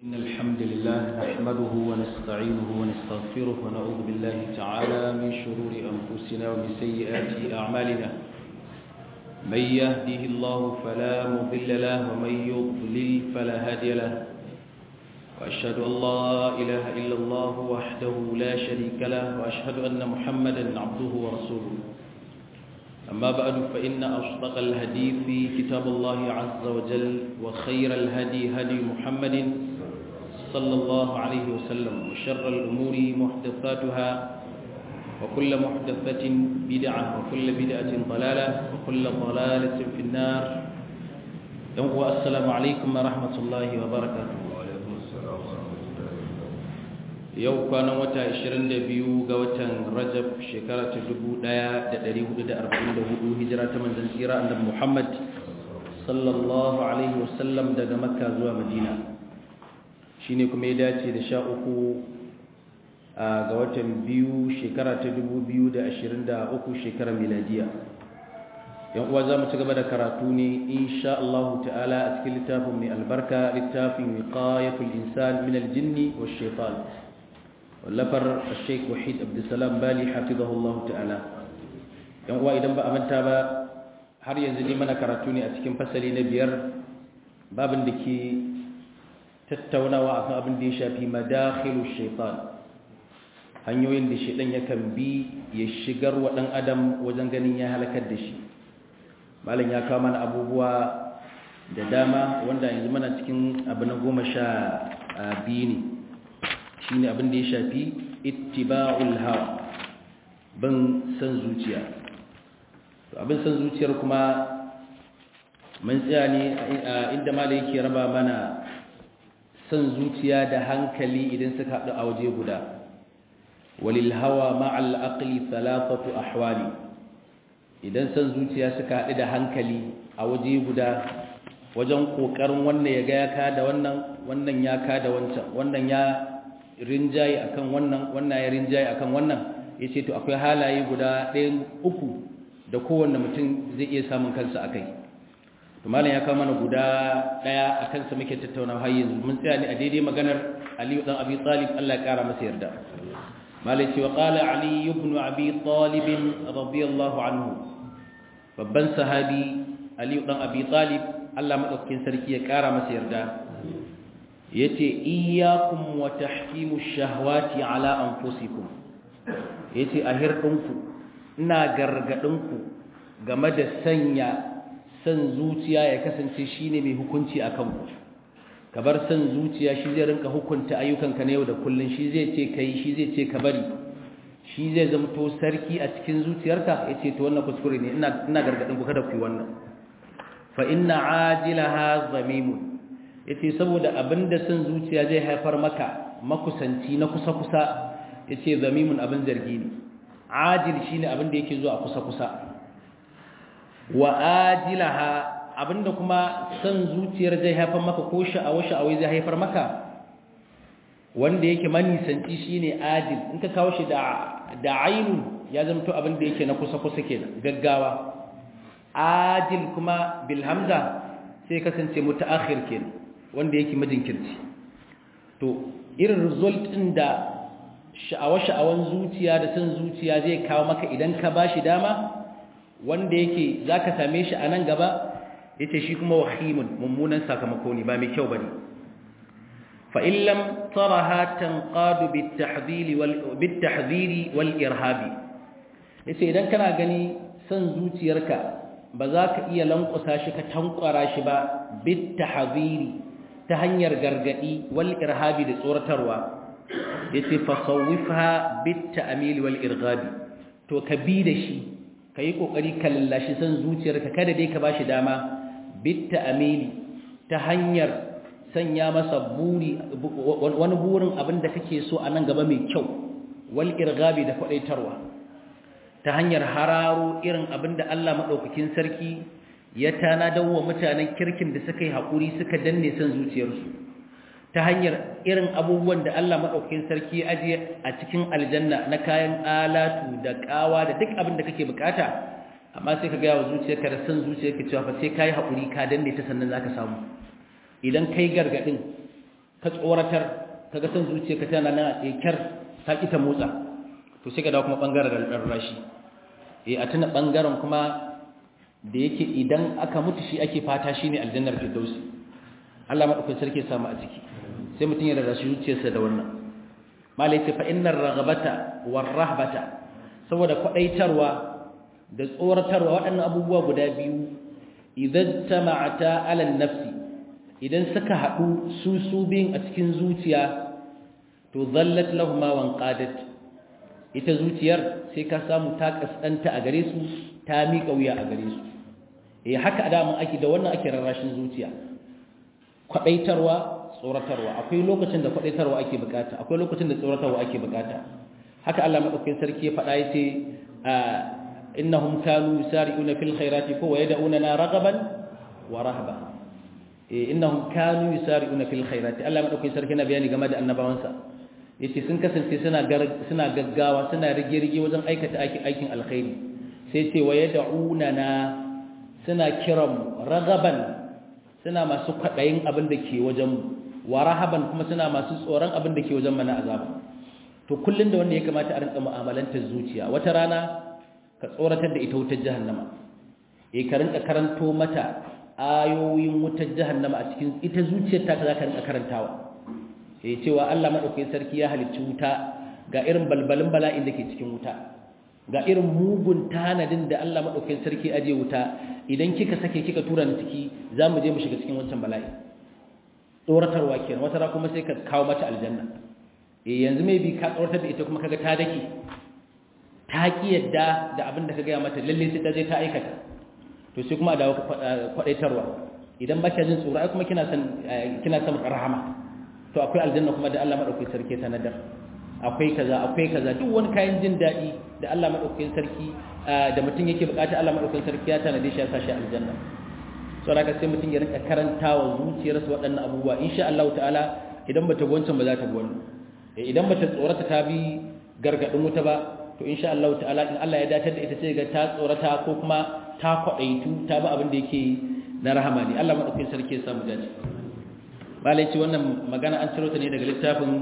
إن الحمد لله نحمده ونستعينه ونستغفره ونعوذ بالله تعالى من شرور أنفسنا ومن سيئات أعمالنا من يهده الله فلا مضل له ومن يضلل فلا هادي له وأشهد أن لا إله إلا الله وحده لا شريك له وأشهد أن محمدا عبده ورسوله أما بعد فإن أصدق الحديث كتاب الله عز وجل وخير الهدي هدي محمد صلى الله عليه وسلم وشر الأمور محدثاتها وكل محدثة بدعة وكل بدعة ضلالة وكل ضلالة في النار السلام عليكم ورحمة الله وبركاته yau kwanan wata 22 ga watan rajab shekara ta 1444 hijira ta manzan tsira annabi muhammad sallallahu alaihi wasallam daga makka zuwa madina shine kuma ya dace da sha uku ga watan biyu shekara ta 2023 shekarar miladiya yan uwa za mu ci gaba da karatu ne insha Allah ta'ala a cikin littafin mai albarka littafin wiqayatul insan min aljinni wash shaitan wallafar Sheikh Wahid Abdulsalam Bali hafizahullah ta'ala yan uwa idan ba a manta ba har yanzu ne mana karatu ne a cikin fasali na biyar babin da ke tattaunawa akan abin da ya shafi madakhilu shaitan hanyoyin da shaitan yakan bi ya shigar wa dan adam wajen ganin ya halakar da shi malam ya kawo mana abubuwa da dama wanda yanzu mana cikin abu na goma sha biyu ne shine abin da ya shafi ittiba'ul hawa bin san zuciya to abin san zuciyar kuma mun tsaya ne inda malai yake raba mana san zuciya da hankali idan suka haɗu a waje guda walil hawa ma'al aqli thalathatu ahwali idan san zuciya suka haɗu da hankali a waje guda wajen kokarin wannan ya ga ya ka da wannan wannan ya ka da wancan wannan ya rinjaye akan wannan wannan ya rinjaye akan wannan yace to akwai halaye guda ɗayan uku da kowanne mutum zai iya samun kansa akai to malam ya kawo mana guda ɗaya akan sa muke tattauna har yanzu mun tsaya ne a daidai maganar Ali dan Abi Talib Allah ya kara masa yarda malam ce wa qala Ali ibn Abi Talib radiyallahu anhu babban sahabi Ali dan Abi Talib Allah madaukakin sarki ya kara masa yarda yace iyyakum wa tahkimu shahawati ala anfusikum yace a hirdinku ina gargadinku game da sanya san zuciya ya kasance shine mai hukunci akan ku kabar san zuciya shi zai rinka hukunta ayyukanka na yau da kullun shi zai ce kai shi zai ce ka bari shi zai zamto sarki a cikin zuciyarka yace to wannan kuskure ne ina ina gargadin ku kada ku yi wannan fa inna ajilaha zamimun yace saboda abinda son zuciya zai haifar maka makusanci na kusa-kusa yace zamimun abin zargi ne ajil shine abinda yake zuwa kusa-kusa wa ajilaha abinda kuma son zuciyar zai haifar maka ko sha'awa sha'awai zai haifar maka wanda yake manisanci shine ajil in ka kawo shi da da ainun ya zamto abinda yake na kusa-kusa kenan gaggawa ajil kuma bil hamza sai kasance mutaakhir kenan wanda yake majinkirci to irin result din da sha'awa-sha'awan zuciya da san zuciya zai kawo maka idan ka bashi dama wanda yake zaka same shi a nan gaba yace shi kuma wahimun mummunan sakamako ne ba mai kyau bane fa in lam taraha tanqadu bitahdhili wal bitahdhiri wal irhabi yace idan kana gani san zuciyarka ba za ka iya lankwasa shi ka tankwara shi ba bitahdhiri ta hanyar gargadi wal irhabi da tsoratarwa yace fasawwifha bit ta'mil wal irghabi to ka bi da shi kai kokari ka lallashi san zuciyarka kada dai ka bashi dama bit ta'mil ta hanyar sanya masa buri wani burin abin da kake so a nan gaba mai kyau wal irghabi da kwadaitarwa ta hanyar hararo irin abin da Allah madaukakin sarki ya tanadar wa mutanen kirkin da suka yi haƙuri suka danne son zuciyarsu ta hanyar irin abubuwan da Allah maɗaukakin sarki ya ajiye a cikin aljanna na kayan alatu da ƙawa da duk abin da kake bukata amma sai ka gaya wa zuciyarka da son zuciyarka cewa fa sai ka yi haƙuri ka danne ta sannan za ka samu idan kai gargaɗin ka tsoratar kaga san zuciyarka tana nan a tsekar ta ki ta motsa to sai ka dawo kuma bangaren rarrashi eh a tuna bangaren kuma da yake idan aka mutu shi ake fata shine aljannar firdausi Allah madaukakin sarki ya samu a ciki sai mutun ya rarrashi zuciyarsa da wannan malai ce fa innar raghabata war rahbata saboda kwadaitarwa da tsoratarwa waɗannan abubuwa guda biyu idan tama'ata ala nafsi idan suka haɗu su su biyun a cikin zuciya to zallat lahuma wan qadat ita zuciyar sai ka samu ta kasanta a gare su ta miƙa wuya a gare su eh haka adamin ake da wannan ake rarrashin zuciya kwadaitarwa tsoratarwa akwai lokacin da kwadaitarwa ake bukata akwai lokacin da tsoratarwa ake bukata haka Allah madaukakin sarki ya faɗa yace innahum kanu yusari'una fil khairati ko yad'una ragaban wa rahaba eh innahum kanu yusari'una fil khairati Allah madaukakin sarki na bayani game da annabawansa yace sun kasance suna suna gaggawa suna rige-rige wajen aikata aikin alkhairi sai ce wa yad'una suna kiran ragaban suna masu kwadayin abin da ke wajen wa rahaban kuma suna masu tsoron abin da ke wajen mana azaba to kullun da wanda ya kamata a rinka mu'amalantar zuciya wata rana ka tsoratar da ita wutar jahannama eh ka rinka karanto mata ayoyin wutar jahannama a cikin ita zuciyar ta za ka rinka karantawa eh cewa Allah madaukakin sarki ya halicci wuta ga irin balbalin bala'in da ke cikin wuta ga irin mugun tanadin da Allah madaukakin sarki aje wuta idan kika sake kika tura ni ciki zamu je mu shiga cikin wancan bala'i tsoratarwa kenan wata ra kuma sai ka kawo mata aljanna eh yanzu maybe ka tsoratar da ita kuma kaga ta dake ta ki yadda da abin da ka gaya mata lalle sai ta je ta aikata to sai kuma a dawo kwadaitarwa idan ba ka jin tsoro ai kuma kina san kina san rahama to akwai aljanna kuma da Allah madaukakin sarki ta nadar akwai kaza akwai kaza duk wani kayan jin dadi da Allah madaukakin sarki da mutum yake bukata Allah madaukakin sarki ya tanade shi ya sa shi aljanna so daga sai mutum ya rinka karantawa zuciyarsa waɗannan abubuwa insha Allah ta'ala idan bata gwancan ba za ta gwanci idan bata tsorata ta bi gargadin wuta ba to insha Allah ta'ala in Allah ya datar da ita sai ga ta tsorata ko kuma ta kwadaitu ta ba abin da yake na rahama ne Allah madaukakin sarki ya samu dace malai ce wannan magana an ciro ta ne daga littafin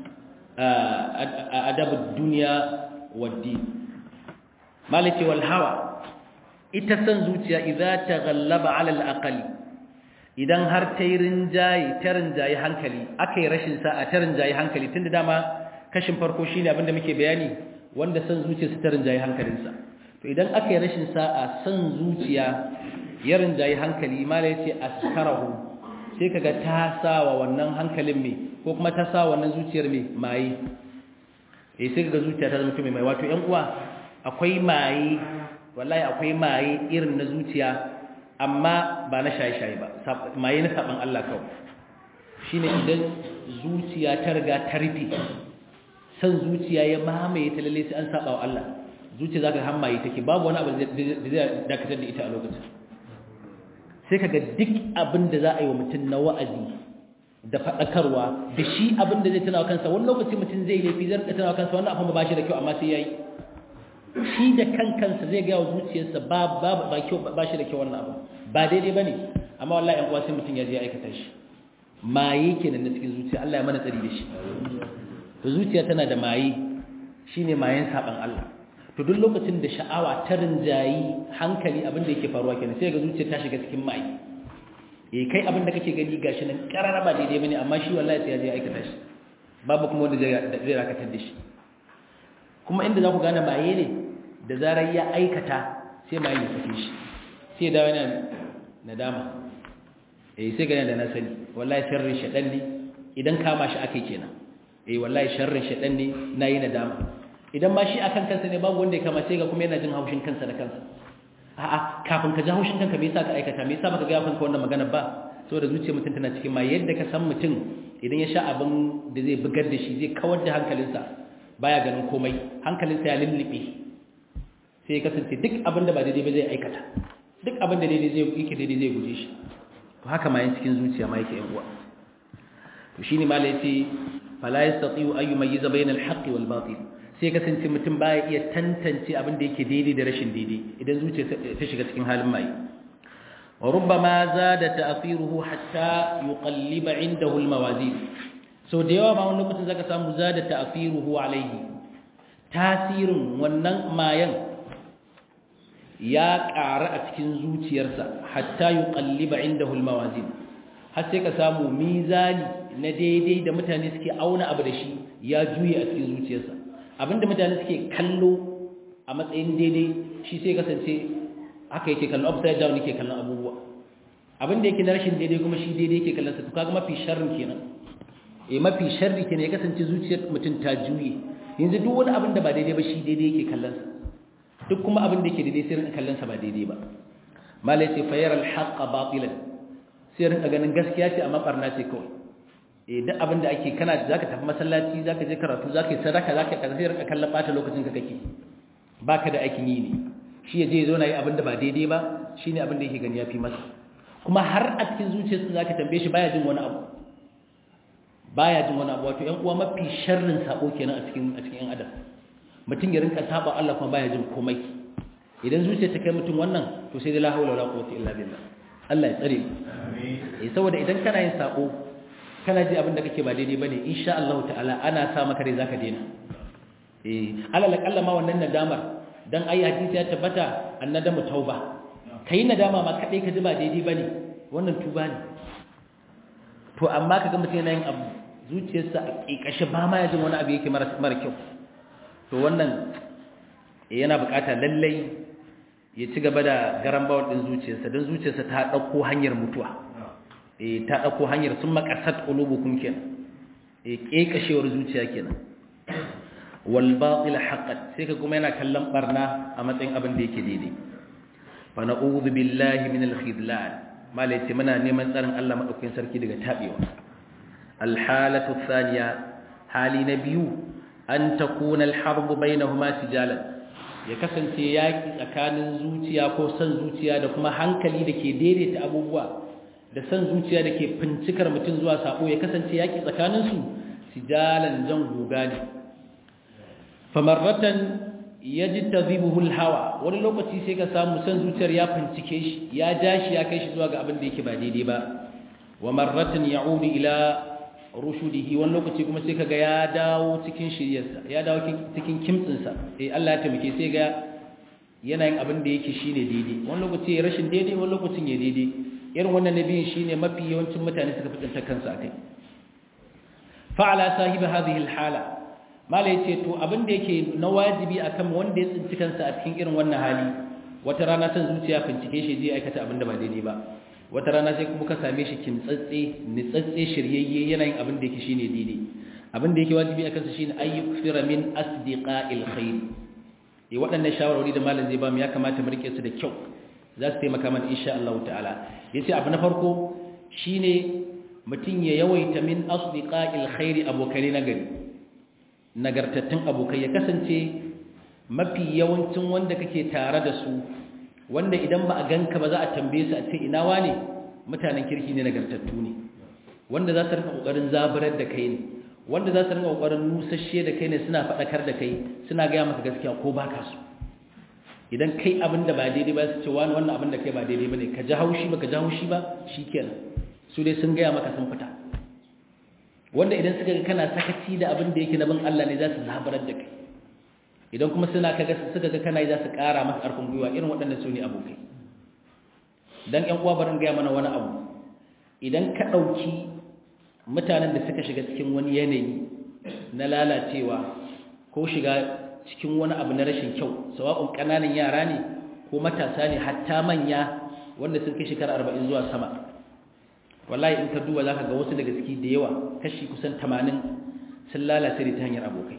adabud dunya waddi malai ce wal hawa ita san zuciya idza taghallaba ala al aqli idan har ta yi rinjaye ta rinjaye hankali aka yi rashin sa'a ta rinjaye hankali tunda dama kashin farko shine abinda muke bayani wanda san zuciya su ta rinjaye hankalinsa to idan aka yi rashin sa'a san zuciya ya rinjaye hankali mala yace askarahu sai kaga ta sawa wannan hankalin me ko kuma ta sawa wannan zuciyar me mai eh sai kaga zuciya ta zama mai mai wato ƴan uwa akwai mai wallahi akwai mai irin na zuciya amma ba na shaye-shaye ba mai na saban Allah kawai shine idan zuciya ta riga ta rufe san zuciya ya mamaye ta lalle sai an saba wa Allah zuciya zaka hammaye take babu wani abu da zai dakatar da ita a lokacin sai kaga duk abin da za a yi wa mutum na wa'azi da faɗakarwa da shi abin da zai tana kansa wani lokaci mutum zai laifi zai rika tana kansa wannan abin ba shi da kyau amma sai yayi shi da kan kansa zai ga zuciyarsa ba ba ba kyau ba shi da kyau wannan abu ba daidai bane amma wallahi an kwasi mutum ya je aikata shi maye kenan na cikin zuciya Allah ya mana tsari da shi to zuciya tana da maye shine mayen saban Allah to duk lokacin da sha'awa ta rinjayi hankali abin da yake faruwa kenan sai ga zuciya ta shiga cikin maye eh kai abin da kake gani gashi nan karara ba daidai bane amma shi wallahi sai ya je aikata shi babu kuma wanda zai rakatar da shi kuma inda za ku gane maye ne da zarar ya aikata sai maye ya sake shi sai dawo yana nadama eh sai gane da na sani wallahi sharrin shaɗan ne idan kama shi akai kenan eh wallahi sharrin shaɗan ne nayi nadama idan ma shi akan kansa ne babu wanda ya kama sai ga kuma yana jin haushin kansa da kansa a'a kafin ka ji haushin kanka me yasa ka aikata me yasa baka ga kanka wannan magana ba saboda zuciyar mutum tana cikin ma yadda ka san mutum idan ya sha abin da zai bugar da shi zai kawar da hankalinsa baya ganin komai hankalinsa ya lullube sai ya kasance duk abin da ba daidai ba zai aikata duk abin da daidai zai yake daidai zai guje shi to haka ma yin cikin zuciya ma yake yan uwa to shine malai yace fala yastati'u ay yumayyiza bayna al-haqqi wal batil sai kasance mutum baya iya tantance abin da yake daidai da rashin daidai idan zuciya ta shiga cikin halin mai wa rubbama zada ta'thiruhu hatta yuqalliba indahu al-mawazin so da yawa ma wani lokacin zaka samu zada ta'firuhu alaihi tasirin wannan mayan ya ƙara a cikin zuciyarsa hatta yuqalliba indahu almawazin har sai ka samu mizani na daidai da mutane suke auna abu da shi ya juye a cikin zuciyarsa abinda mutane suke kallo a matsayin daidai shi sai kasance haka yake kallon upside down yake kallon abubuwa abinda yake na rashin daidai kuma shi daidai yake kallon sa to kaga mafi sharrin kenan eh mafi sharri kenan ya kasance zuciyar mutum ta juye yanzu duk wani abin da ba daidai ba shi daidai yake kallon sa duk kuma abin da yake daidai sai rinka kallon sa ba daidai ba malai ce fayar al-haqqa batilan sai rinka ganin gaskiya ce amma barna ce kawai eh duk abin da ake kana zaka tafi masallaci zaka je karatu zaka yi sadaka zaka kaza sai rinka kallon bata lokacin ka kake baka da aikin yi ne shi yaje zo na yi abin da ba daidai ba shine abin da yake gani yafi masa kuma har a cikin zuciyarsa zaka tambaye shi baya jin wani abu baya jin wani abu wato ƴan uwa mafi sharrin sabo kenan a cikin a cikin ƴan adam mutum ya rinka saba Allah kuma baya jin komai idan zuciya ta kai mutum wannan to sai dai la haula wala quwwata illa billah Allah ya tsare mu eh saboda idan kana yin sabo kana ji abin da kake ba daidai bane insha Allah ta'ala ana sa maka rai zaka daina eh alal akalla ma wannan nadamar dan ayi hadisi ya tabbata annadamu tauba kai nadama ma kadai ka ji ba daidai bane wannan tuba ne to amma kaga mutum yana yin abu zuciyarsa a kikashe ba ma ya jin wani abu yake mara kyau to wannan yana bukata lallai ya ci gaba da garan bawar din zuciyarsa don zuciyarsa ta dauko hanyar mutuwa eh ta dauko hanyar sun makasat qulubukum kenan eh kekashewar zuciya kenan wal batil haqqat sai ka kuma yana kallon barna a matsayin abin da yake daidai fa na'udhu billahi minal khidlan malai ce muna neman tsarin Allah madaukakin sarki daga tabewa al halatu thaniya hali na biyu an takuna al harbu bainahuma sijalan ya kasance yaki tsakanin zuciya ko san zuciya da kuma hankali da ke daidaita abubuwa da san zuciya da ke fincikar mutum zuwa sako ya kasance yaki tsakaninsu sijalan jan guga ne famarratan ya ji tazibuhul hawa wani lokaci sai ka samu san zuciyar ya fincike shi ya ja shi ya kai shi zuwa ga abin da yake ba daidai ba wa marratan ya'udu ila rushudihi wani lokaci kuma sai kaga ya dawo cikin shiryarsa ya dawo cikin kimtsinsa eh Allah ya taimake sai ga yana yin abin da yake shine daidai wani lokaci ya rashin daidai wani lokacin ya daidai irin wannan nabiyin shine mafi yawancin mutane suka fi tsantar kansu akai fa'ala sahibi hadhihi alhala mala yace to abin da yake na wajibi akan wanda ya tsinci kansa a cikin irin wannan hali wata rana san zuciya bincike shi zai aikata abin da ba daidai ba wata rana sai kuma ka same shi kimtsatse nitsatse shiryayye yana yin abin da yake shine daidai abin da yake wajibi akan sa shine ayyukfira min asdiqa'il khair eh waɗannan shawarwari da malam zai ba mu ya kamata mu rike su da kyau za su taimaka mana insha Allah ta'ala yace abu na farko shine mutum ya yawaita min asdiqa'il khair abokai na gari nagartattun abokai ya kasance mafi yawancin wanda kake tare da su wanda idan ba a ganka ba za a tambaye su a ce ina wane mutanen kirki ne nagartattu ne wanda za su rika kokarin zaburar da kai ne wanda za su rika kokarin nusashe da kai ne suna faɗakar da kai suna gaya maka gaskiya ko baka su idan kai abin da ba daidai ba su ce wani wannan abin da kai ba daidai ba ne ka ji haushi ba ka ji haushi ba shikenan su dai sun gaya maka sun fita wanda idan suka ga kana sakaci da abin da yake na bin Allah ne za su zaburar da kai idan kuma suna kaga suka ga kana yi za su ƙara masa ƙarfin gwiwa irin waɗannan su ne abokai dan ƴan uwa barin gaya mana wani abu idan ka ɗauki mutanen da suka shiga cikin wani yanayi na lalacewa ko shiga cikin wani abu na rashin kyau sawa'un ƙananan yara ne ko matasa ne hatta manya wanda sun kai shekara arba'in zuwa sama wallahi in ka duba za ka ga wasu daga ciki da yawa kashi kusan tamanin sun lalace ne ta hanyar abokai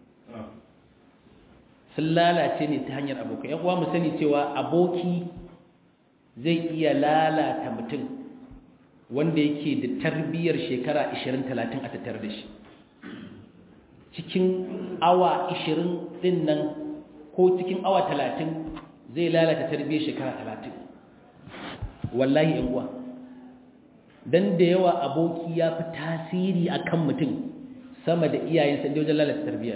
sun lalace ne ta hanyar abokai yan uwa mu sani cewa aboki zai iya lalata mutum wanda yake da tarbiyyar shekara 20-30 a tattare da shi cikin awa 20 din nan ko cikin awa 30 zai lalata tarbiyyar shekara 30 wallahi yan uwa dan da yawa aboki ya fi tasiri akan mutum sama da iyayensa da wajen lalata tarbiyyar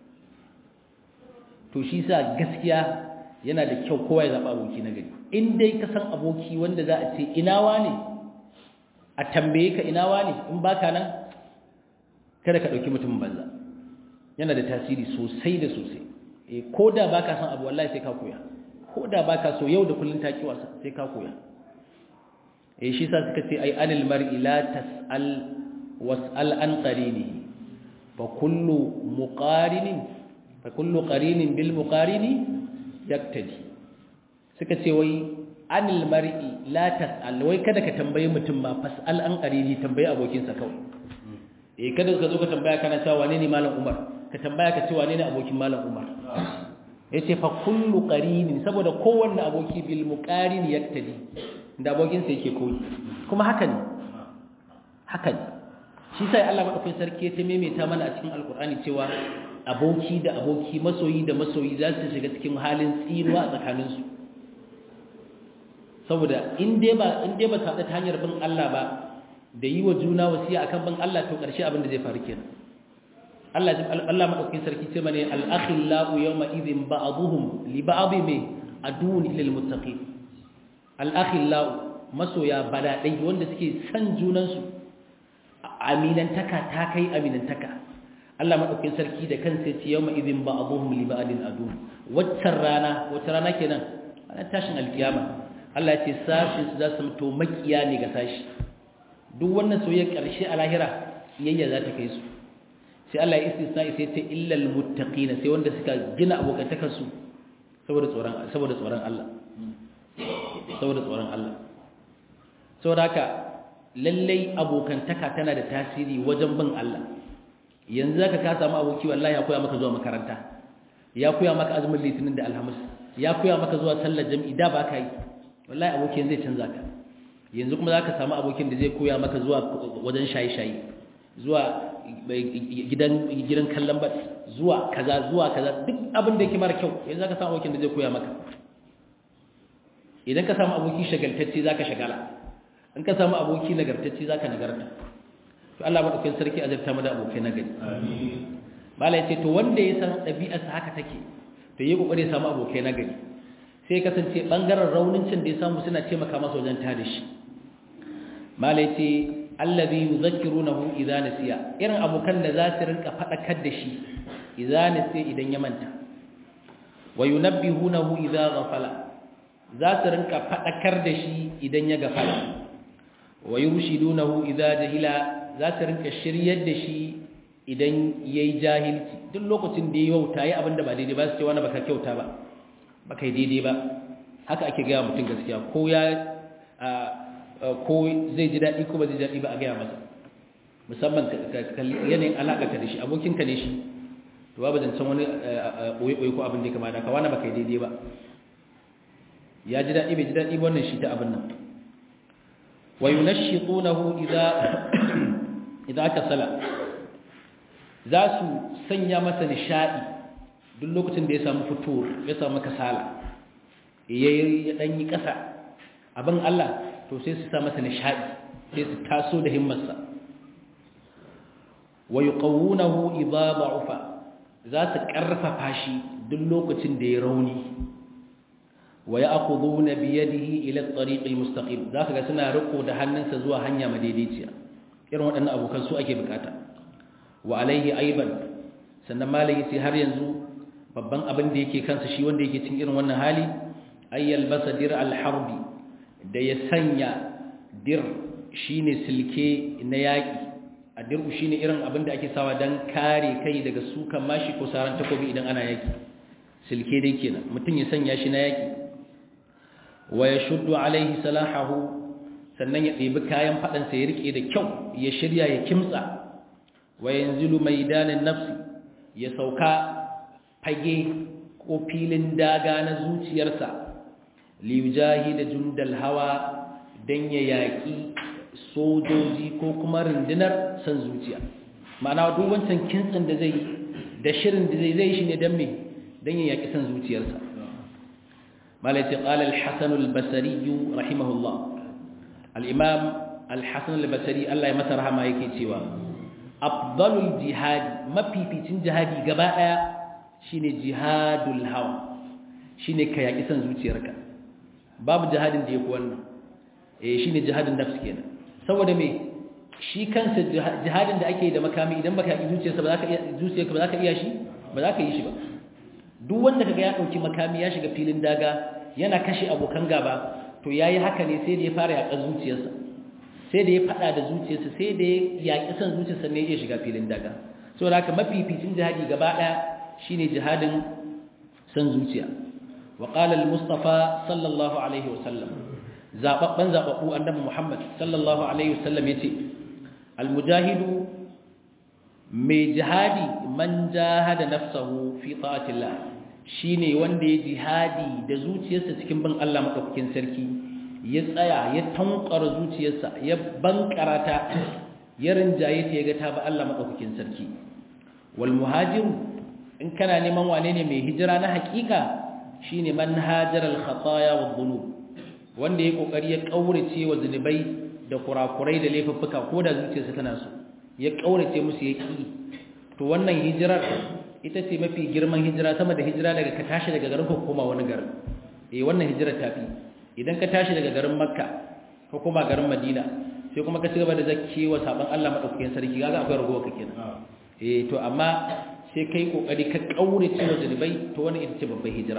to shi sa gaskiya yana da kyau kowa ya zaɓa aboki na gari in dai ka san aboki wanda za a ce inawa ne a tambaye ka inawa ne in baka nan kada ka dauki mutumin banza yana da tasiri sosai da sosai eh koda baka san abu wallahi sai ka koya koda baka so yau da kullun ta kiwa sai ka koya eh shi sa suka ce ai anil mar'i la tas'al was'al an qarini fa kullu muqarinin fa kullu qarinin bil muqarini yaktadi suka ce wai anil mar'i la tas'al wai kada ka tambaye mutum ma fas'al an qarini tambaye abokin sa kawai eh kada ka zo ka tambaya kana cewa wane ne malam Umar ka tambaya ka ce wane ne abokin malam Umar yace fa kullu qarinin saboda kowanne aboki bil muqarini yaktadi da abokin sa yake koyi kuma haka ne haka ne shi sai Allah madaukakin sarki ta maimaita mana a cikin alkur'ani cewa aboki da aboki masoyi da masoyi za su shiga cikin halin tsinuwa a tsakaninsu saboda in dai ba in dai ba ta ta hanyar bin Allah ba da yi wa juna wasiya akan bin Allah to karshe abin da zai faru kenan Allah Allah madaukakin sarki ce mana al-akhillau yawma idhin ba'dhum li ba'dhi me adun lil muttaqin al-akhillau masoya badadai wanda suke san junansu aminantaka ta kai aminantaka Allah madaukakin sarki da kansa ya ce yawma idhin ba'dhum li ba'din adun waccan rana wacce rana kenan ana tashin alkiyama Allah ya ce sashi su za su mutu makiya ne ga sashi duk wannan soyayya karshe a lahira iyayya za ta kai su sai Allah ya istisna sai ta illal muttaqina sai wanda suka gina abokantakar su saboda tsoron saboda tsoron Allah saboda tsoron Allah saboda haka lallai abokantaka tana da tasiri wajen bin Allah yanzu zaka ka samu aboki wallahi ya koya maka zuwa makaranta ya koya maka azumin litinin da alhamis ya koya maka zuwa sallar jami'i da ba ka yi wallahi abokin zai canza ka yanzu kuma zaka samu abokin da zai koya maka zuwa wajen shayi-shayi zuwa gidan gidan kallon bat zuwa kaza zuwa kaza duk abin da yake mara kyau yanzu zaka samu abokin da zai koya maka idan ka samu aboki shagaltacce zaka shagala in ka samu aboki nagartacce zaka nagarta to Allah madaukakin sarki azurta mu da abokai nagari amin malai ce to wanda ya san ɗabi'arsa haka take to yi kokari ya samu abokai nagari sai kasance bangaren raunin cin da ya samu suna taimaka masa wajen tada shi malai ce allazi yuzakkirunahu idza nasiya irin abokan da za su rinka fadakar da shi idza nasiya idan ya manta wa yunabbihunahu idza ghafala za su rinka fadakar da shi idan ya gafala wa yurshidunahu idza jahila za su rinka shiryar da shi idan yayi jahilci duk lokacin da yayi wauta yayi abinda ba daidai ba su ce wani baka kyauta ba baka yi daidai ba haka ake ga mutum gaskiya ko ya ko zai ji daɗi ko ba zai daɗi ba a gaya masa musamman yanayin alaƙa da shi abokinka ne shi to ba zan san wani ɓoye-ɓoye ko abin da ya kama da kawana ba kai daidai ba ya ji daɗi bai ji daɗi wannan shi ta abin nan wa yi nashi tsonahu idan aka sala za su sanya masa nishaɗi duk lokacin da ya samu fito ya samu kasala ya ɗan yi ƙasa abin Allah to sai su sa masa nishaɗi sai su taso da himmarsa wa yuqawunahu idza da'ufa za su karfafa shi duk lokacin da ya rauni wa ya'khuduna bi yadihi ila at-tariq al-mustaqim zaka ga suna riko da hannunsa zuwa hanya madaidaiciya irin waɗannan abokan su ake bukata wa alaihi aiban sannan malai sai har yanzu babban abin da yake kansa shi wanda yake cikin irin wannan hali ayyal basadir al-harbi da ya sanya dir shine silke na yaki a dirku shine irin abin da ake sawa dan kare kai daga sukan mashi ko saran takobi idan ana yaki silke dai kenan mutum ya sanya shi na yaki wa yashuddu alaihi salahahu sannan ya ɗebi kayan faɗan sa ya rike da kyau ya shirya ya kimtsa wa yanzilu maidanin nafsi ya sauka fage ko filin daga na zuciyarsa liujahi da jundal hawa don ya yaƙi sojoji ko kuma rundunar san zuciya ma'ana duk wancan kintsin da zai da shirin da zai zai shi ne don me don ya yaƙi san zuciyarsa malaiti ƙala al-hassan al-basari rahimahullah al-imam al-hassan al-basari Allah ya masa rahama yake cewa afdalul jihadi mafificin jihadi gaba ɗaya shine jihadul hawa shine ka yaƙi san zuciyarka babu jihadin da yafi wannan eh shine jihadin nafs kenan saboda me shi kansa jihadin da ake da makami idan baka yi zuciyarsa ba za ka iya zuciyarka ba za ka iya shi ba za ka yi shi ba duk wanda kaga ya dauki makami ya shiga filin daga yana kashe abokan gaba to yayi haka ne sai da ya fara yaƙar zuciyarsa sai da ya fada da zuciyarsa sai da ya yaƙi san zuciyarsa ne ya shiga filin daga saboda haka mafificin jihadi gaba daya shine jihadin san zuciya wa qala al-mustafa sallallahu alaihi wasallam zababban zababbu annabi muhammad sallallahu alaihi wasallam yace al-mujahidu mai jihadi man jahada nafsahu fi ta'atillah shine wanda ya jihadi da zuciyarsa cikin bin Allah madaukakin sarki ya tsaya ya tankara zuciyarsa ya bankarata ya rinjaye ta yaga ta ba Allah madaukakin sarki wal muhajiru in kana neman wane ne mai hijira na hakika shine man hajara al khataya wad dhunub wanda ya kokari ya kaurace wa zunubai da kurakurai da laifuffuka ko da zuciyarsa tana so ya kaurace musu ya ki to wannan hijirar ita ce mafi girman hijira sama da hijira daga ka tashi daga garin ka koma wani garin eh wannan hijirar tafi idan ka tashi daga garin makka ka koma garin madina sai kuma ka cigaba da zakkewa saban Allah madaukakin sarki kaga akwai ragowa kake kenan eh to amma sai kai kokari ka kaurace wa zunubai to wannan ita ce babbar hijira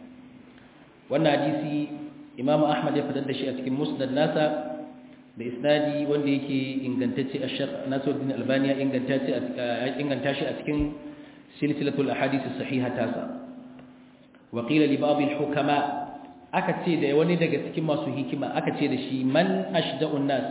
wannan hadisi Imam Ahmad ya fitar da shi a cikin Musnad nasa da isnadi wanda yake ingantacce a Sheikh Nasiruddin Albani ya ingantacce a inganta shi a cikin silsilatul ahadith as-sahiha tasa wa qila li ba'd al-hukama aka ce da wani daga cikin masu hikima aka ce da shi man ashda'un nas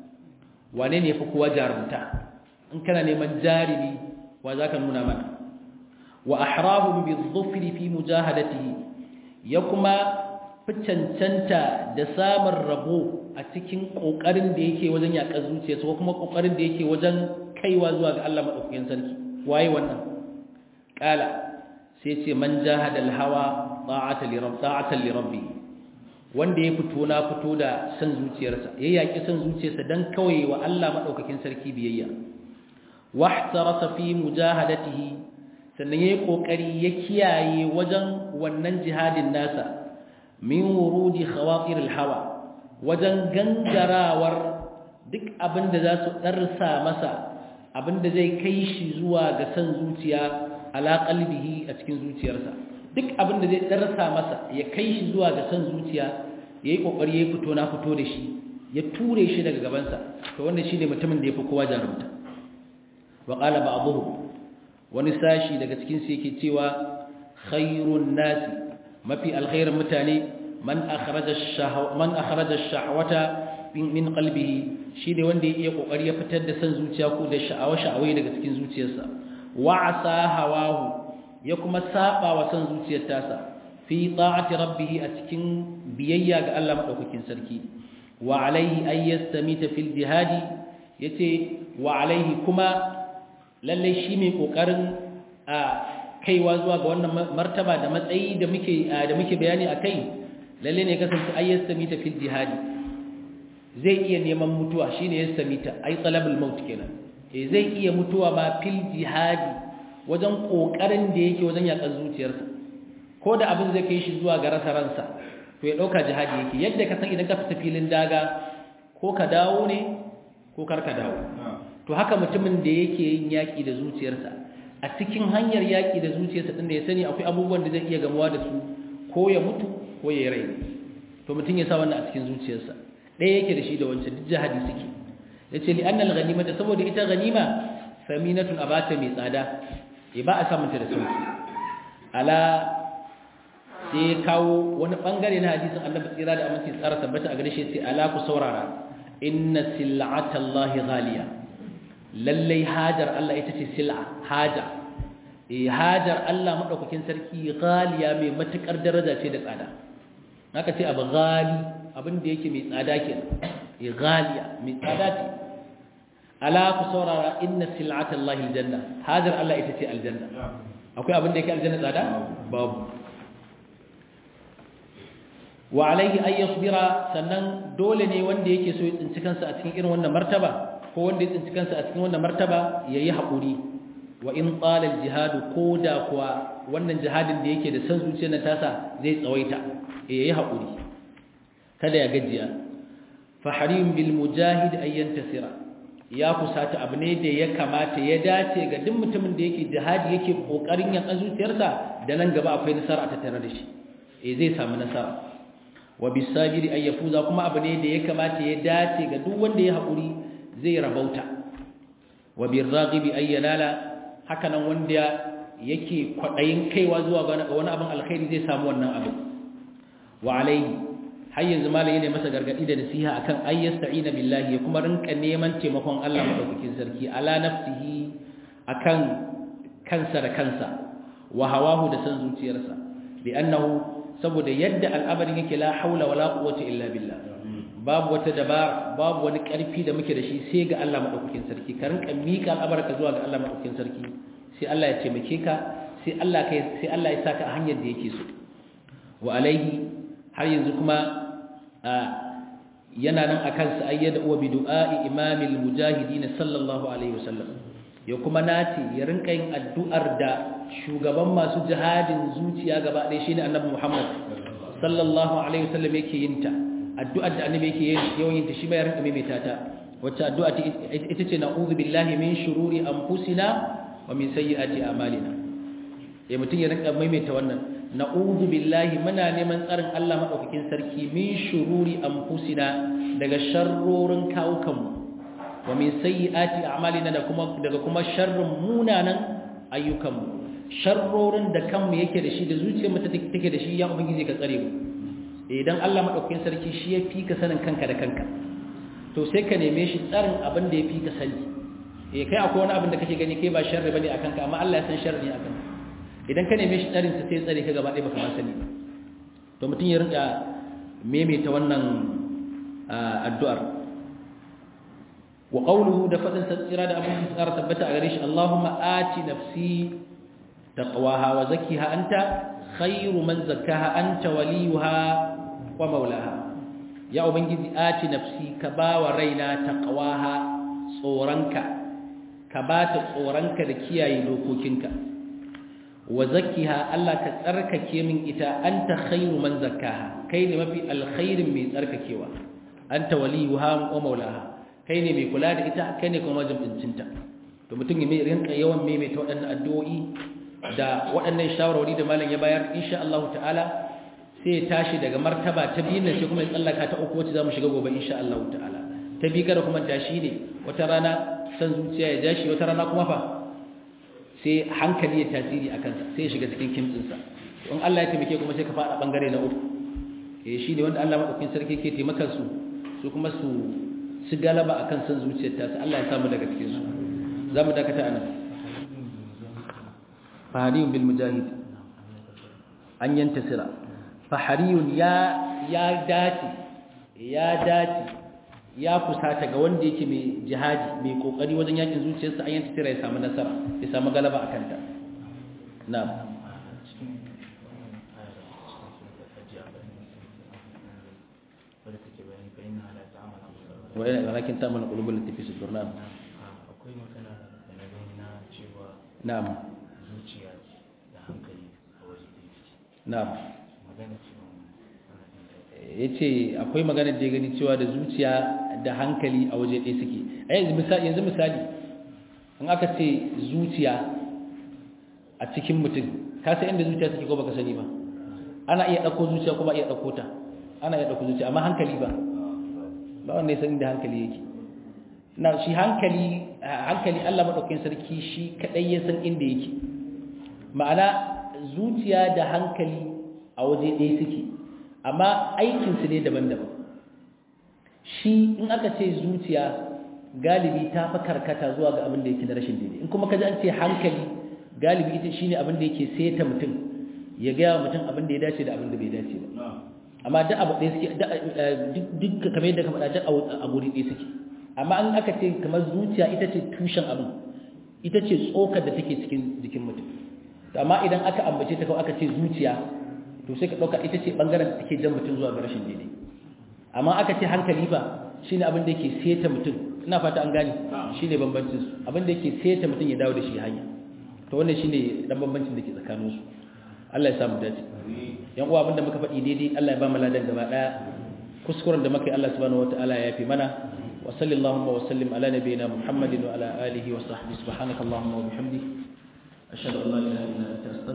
wane ne fi kowa jarumta in kana neman jarimi wa zaka nuna mana wa ahrahum bi-dhufri fi mujahadatihi ya kuma fi cancanta da samun rabo a cikin kokarin da yake wajen yaƙar zuciyarsa ko kuma kokarin da yake wajen kaiwa zuwa ga Allah madaukakin sarki waye wannan kala sai ce man jahada al-hawa ta'atan li rabb ta'atan li rabbi wanda ya fito na fito da san zuciyarsa ya yaki san zuciyarsa dan kawai wa Allah madaukakin sarki biyayya wahtarasa fi mujahadatihi sannan yayi kokari ya kiyaye wajen wannan jihadin nasa min wurudi khawatir al-hawa wajen gangarawar duk abinda za su darsa masa abinda zai kai shi zuwa ga san zuciya ala qalbihi a cikin zuciyarsa duk abin da zai darasa masa ya kai shi zuwa ga san zuciya yayi kokari yayi fito na fito da shi ya ture shi daga gabansa to wannan shine mutumin da yafi kowa jarumta wa qala ba'dhu wani sashi daga cikin su yake cewa khairun nasi mafi alkhairin mutane man akhraja ash-shahwa man akhraja ash-shahwata min qalbihi shine wanda ya iya kokari ya fitar da san zuciya ko da sha'awa sha'awai daga cikin zuciyarsa wa'asa hawahu ya kuma saba wa san zuciyar tasa fi ta'ati rabbih a cikin biyayya ga Allah madaukakin sarki wa alaihi ay yastamita fil jihadi yace wa alaihi kuma lalle shi mai kokarin a kaiwa zuwa ga wannan martaba da matsayi da muke da muke bayani akai lalle ne kasance ay yastamita fil jihadi zai iya neman mutuwa shine yastamita ay talabul maut kenan e zai iya mutuwa ma fil jihadi wajen kokarin da yake wajen yakan zuciyarsa ko da abin zai kai shi zuwa ga rasa ransa to ya dauka jihadi yake yadda ka san idan ka fita filin daga ko ka dawo ne ko kar ka dawo to haka mutumin da yake yin yaki da zuciyarsa a cikin hanyar yaki da zuciyarsa din da ya sani akwai abubuwan da zai iya gamuwa da su ko ya mutu ko ya rai to mutum ya sa wannan a cikin zuciyarsa ɗaya yake da shi da wancan duk jihadi suke yace li annal ghanimata saboda ita ganima saminatun abata mai tsada e ba a samun ta da sauki ala sai kawo wani bangare na hadisin Annabi tsira da aminci tsara tabbata a gare shi sai ala ku saurara inna sil'ata Allah ghaliya lalle hajar Allah ita ce sil'a haja e hajar Allah madaukakin sarki ghaliya mai matukar daraja ce da tsada haka ce abu ghali abin da yake mai tsada kenan e ghaliya mai tsada ce ala ku saurara inna sil'ata Allah aljanna hajar Allah ita ce aljanna akwai abin da yake aljanna tsada babu wa alaihi ay yasbira sannan dole ne wanda yake so ya tsinci kansa a cikin irin wannan martaba ko wanda ya tsinci kansa a cikin wannan martaba yayi hakuri wa in qala al-jihad koda kuwa wannan jihadin da yake da san zuciyar na tasa zai tsawaita yayi hakuri kada ya gajiya fa harim bil mujahid ay yantasira ya kusata abu ne da ya kamata ya dace ga duk mutumin da yake jihadi yake kokarin yan zuciyarsa da nan gaba akwai nasara a tattare da shi eh zai samu nasara wa bisabiri ay yafuza kuma abu ne da ya kamata ya dace ga duk wanda ya hakuri zai rabauta wa birraghibi ay yanala haka nan wanda yake kwadayin kaiwa zuwa ga wani abin alkhairi zai samu wannan abu wa alaihi har yanzu malami ne masa gargadi da nasiha akan ayyasta'ina billahi ya kuma rinka neman taimakon Allah madaukakin sarki ala nafsihi akan kansa da kansa wa hawahu da san zuciyarsa li'annahu saboda yadda al'amarin yake la haula wala quwwata illa billah babu wata dabara babu wani karfi da muke da shi sai ga Allah madaukakin sarki ka rinka mika al'amarka zuwa ga Allah madaukakin sarki sai Allah ya taimake ka sai Allah kai sai Allah ya saka a hanyar da yake so wa alaihi har yanzu kuma yana nan akan sa ayyada wa bi du'a'i imamil mujahidin sallallahu alaihi wasallam ya kuma nace ya rinka yin addu'ar da shugaban masu jihadin zuciya gaba ɗaya shine annabi Muhammad sallallahu alaihi wasallam yake yin ta addu'ar da annabi yake yawan yin ta shi ba ya rinka maimaita ta wacce addu'a ita ce na'udhu billahi min shururi anfusina wa min sayyiati a'malina ya mutun ya rinka maimaita wannan na'udhu billahi muna neman tsarin Allah madaukakin sarki min shururi anfusina daga sharrorin kawukanmu wa min sayyiati a'malina da kuma daga kuma sharrin munanan ayyukanmu sharrorin da kanmu yake da shi da zuciyarmu take da shi ya ubangiji ka tsare mu idan Allah madaukakin sarki shi ya fi ka sanin kanka da kanka to sai ka neme shi tsarin abin da ya fi ka sani eh kai akwai wani abin da kake gani kai ba sharri bane akan ka amma Allah ya san sharri akan ka idan ka neme shi tsarin sa sai tsare ka gaba ɗaya baka ma sani to mutum ya rinka maimaita wannan addu'ar wa qawluhu da fadin sa tsira da abin tsara tabbata a gare shi Allahumma ati nafsi taqwaha wa zakkiha anta khairu man zakkaha anta waliyuha wa maulaha ya ubangiji ati nafsi ka bawa raina taqwaha tsoranka ka bata tsoranka da kiyaye dokokinka wa zakkiha Allah ka tsarkake min ita anta khairu man zakkaha kai ne mafi alkhairin mai tsarkakewa anta waliyuha wa maulaha kai ne mai kula da ita kai ne kuma majibincinta to mutum ya rinka yawan maimaita waɗannan addu'o'i da waɗannan shawarwari da malam ya bayar insha Allah ta'ala sai ya tashi daga martaba ta biyu nan sai kuma ya tsallaka ta uku wacce zamu shiga gobe insha Allah ta'ala ta bi kada kuma tashi ne wata rana san zuciya ya jashi wata rana kuma fa sai hankali ya tasiri a kansa sai ya shiga cikin kimtsinsa in Allah ya taimake kuma sai ka faɗa bangare na uku eh shi ne wanda Allah madaukakin sarki ke taimakon su su kuma su su galaba akan san zuciyar ta Allah ya samu daga cikin su zamu dakata anan fahariyun bil mujahid an yantasira fahariyun ya ya dace ya dace ya kusata ga wanda yake mai jihadi mai kokari wajen yakin zuciyarsa an yantasira ya samu nasara ya samu galaba akan ta na'am ولكن تعمل القلوب التي في صدور نعم akwai magana da na gani na cewa na'am zuciya da hankali a waje ɗaya na'am magana cewa ana jin daɗi yace akwai magana da ya gani cewa da zuciya da hankali a waje ɗaya suke a yanzu misali yanzu misali in aka ce zuciya a cikin mutum ka san inda zuciya take ko baka sani ba ana iya ɗauko zuciya ko ba iya ɗauko ta ana iya ɗauko zuciya amma hankali ba ba wanda ya san inda hankali yake na shi hankali hankali Allah madaukakin sarki shi kadai ya san inda yake ma'ana zuciya da hankali a waje ɗaya suke amma aikin su ne daban-daban shi in aka ce zuciya galibi ta fa karkata zuwa ga abin da yake na rashin daidai in kuma kaji an ce hankali galibi ita shine abin da yake seta mutum ya ga mutum abin da ya dace da abin da bai dace ba amma duk abu ɗaya suke duk kamar yadda ka faɗa duk a guri ɗaya suke amma an aka ce kamar zuciya ita ce tushen abin ita ce tsokar da take cikin jikin mutum to amma idan aka ambace ta kawai aka ce zuciya to sai ka ɗauka ita ce ɓangaren da take jan mutum zuwa ga rashin daidai amma aka ce hankali ba shine abin da yake seta mutum ina fata an gane shine bambancin su abin da yake seta mutum ya dawo da shi hanya to wannan shine dan bambancin da ke tsakaninsu Allah ya samu dace yan uwa abinda muka faɗi daidai Allah ya ba mu ladan gaba daya kuskuren da muka yi Allah subhanahu wataala ya yafi mana وصل اللهم وسلم على نبينا محمد وعلى آله وصحبه سبحانك اللهم وبحمدك أشهد أن لا إله إلا أنت أستغفرك